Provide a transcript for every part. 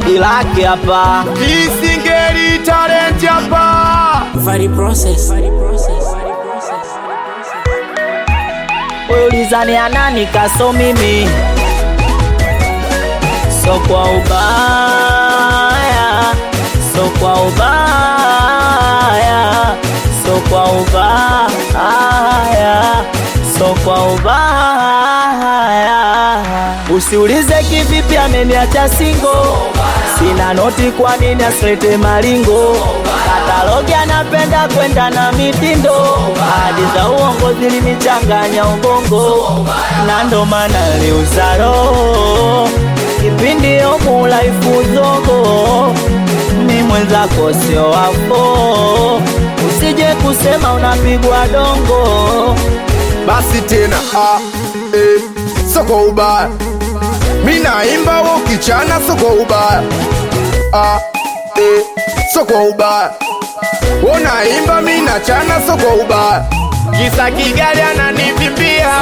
hadi lake hapa Kisingeli talent hapa. Vari process. ulizani anani kaso mimi so kwa ubaya so kwa ubaya so kwa ubaya so kwa ubaya usiulize kivipi ameniacha singo sina noti kwa nini asilete maringo katalogi anapenda kwenda na mitindo hadi za uongo zilinichanganya ubongo na ndo maana liuza roho kipindi omulaifuzogo mi mwenzako sio wafo usije kusema unapigwa dongo Basi tena ah, eh, soko ubaya. Mi naimba wo kichana soko ubaya. Ah, eh, soko ubaya. Wo naimba mi nachana soko ubaya. Kisa Kigali ananivimbia.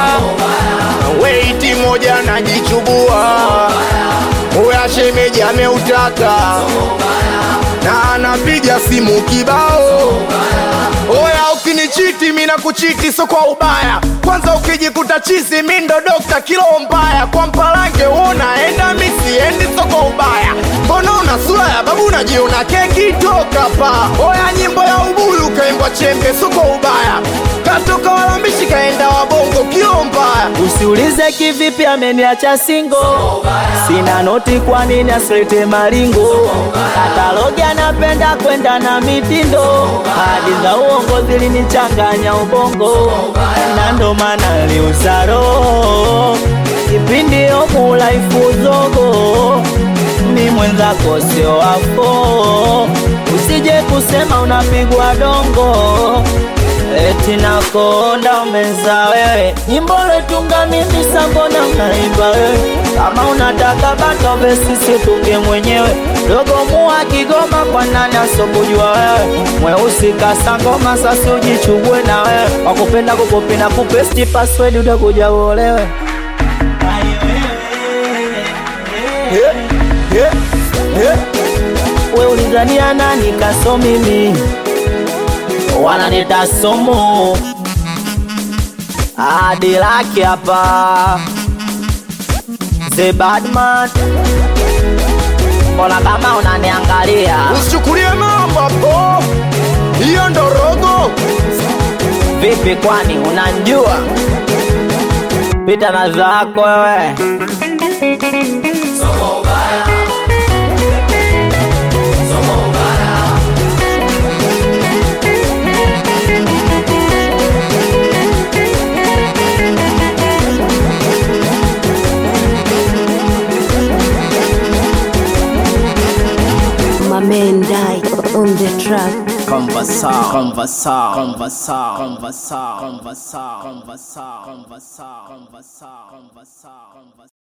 Weiti moja najichubua. Oya shemeji ameutaka. Na anapiga simu kibao. Oya ukinichiti mina kuchiti so kwa ubaya kwanza ukijikuta chizi mi ndo dokta kilo mbaya kwa mpalange unaenda mi siendi so kwa ubaya mbona una sura ya babu unajiona keki toka pa oya nyimbo ya ubuyu kaimbwa chembe so kwa ubaya katoka walambishi kaenda wabongo kilo mbaya usiulize kivipi ameniacha singo sina noti kwa nini asilete maringo katalogi anapenda kwenda na mitindo hadi za uongo zilinichanganya ubongo na ndo maana liuza roho kipindi omulaifuzogo mi mwenzako sio wafo usije kusema unapigwa dongo eti nakonda umeza wewe nyimbo letunga mimi sambona unaimba wewe kama unataka batove sisi tunge mwenyewe dogo mua kigoma kwa nani asobujua wewe mweusi kasangoma sasi ujichugue na wewe wakupenda kukopi na kupesti password utakuja uolewe yeah, yeah, yeah. we ulizania nani kaso mimi wananita somo hadi lake hapa the badman mbona kama unaniangalia usichukulie mambo hapo hiyo ndo rogo vipi kwani unanjua pita na zako wewe My man died on the track. Conversa, conversa, conversa, conversa, conversa, conversa, conversa, conversa, conversa, conversa.